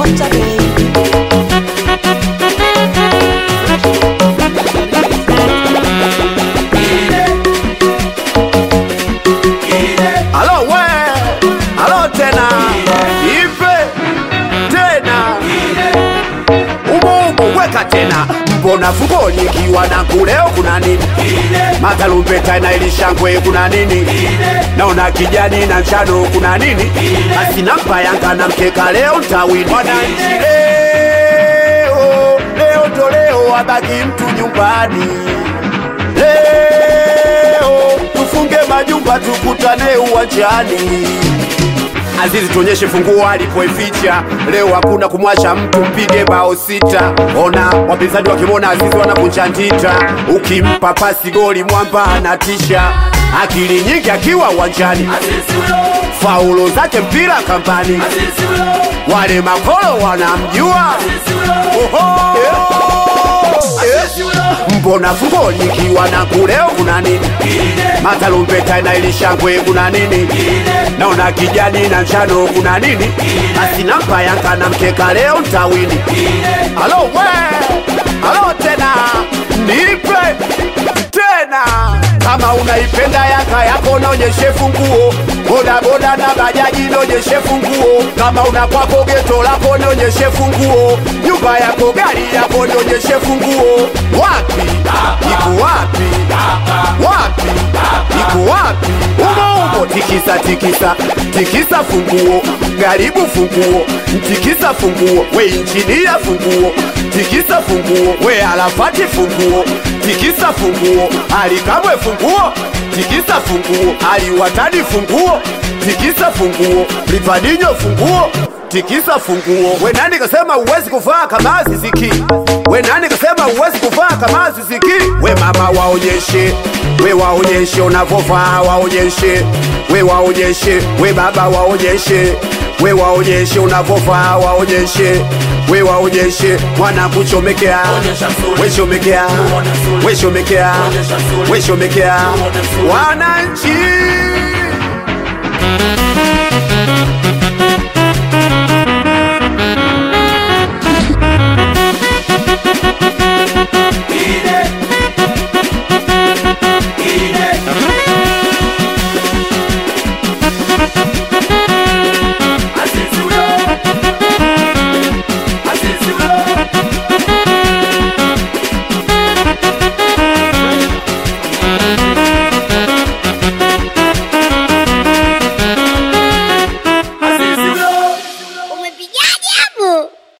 Dr. Baby. Alo we, alo tena, ipe tena, umo umo weka tena, mbona fukoni ikiwa na kuleo kuna nini? Matarumbeta na ilishangwe kuna nini? Naona kijani na njano kuna nini? Asina mpayanga na mkeka leo ntawini. Wananchi leo, leo ndo leo abaki mtu nyumbani leo tufunge majumba tukutane uwanjani. Azizi tuonyeshe funguo alipoificha. Leo hakuna kumwacha mtu, mpige bao sita. Ona wapinzani wakimwona Azizi wanakunja ndita, ukimpa pasi goli mwamba anatisha. Akili nyingi akiwa uwanjani, faulo zake mpira kambani, wale makolo wanamjua. Oho! Eh. Mbona fungoni ikiwa na kuleo kuna nini? Matarumbeta na ilishangwe kuna nini? Naona kijani na njano kuna nini? Asina mpayanga na mkeka leo ntawini. Alo we, alo tena, nipe tena. Kama unaipenda Yanga yako naonyeshe funguo, boda boda na bajaji naonyeshe funguo. Kama una kwako geto lako naonyeshe funguo, nyumba yako gari yako naonyeshe funguo. Wapi iko wapi? Wapi iko wapi? Umo umo, tikisa tikisa tikisa funguo, garibu funguo, tikisa funguo, we injinia funguo, tikisa funguo, we alafati funguo, tikisa funguo, alikamwe funguo, tikisa funguo, aliwatani funguo, tikisa funguo, livadinyo funguo tikisa funguo. We nani kasema uwezi kuvaa kama ziziki? We nani kasema uwezi kuvaa kama ziziki? We mama waonyeshe, we waonyeshe unavovaa, waonyeshe, we waonyeshe, we baba waonyeshe, we waonyeshe unavovaa, waonyeshe we waonyeshe mwana kuchomekea, we chomekea, we chomekea, we chomekea, wananchi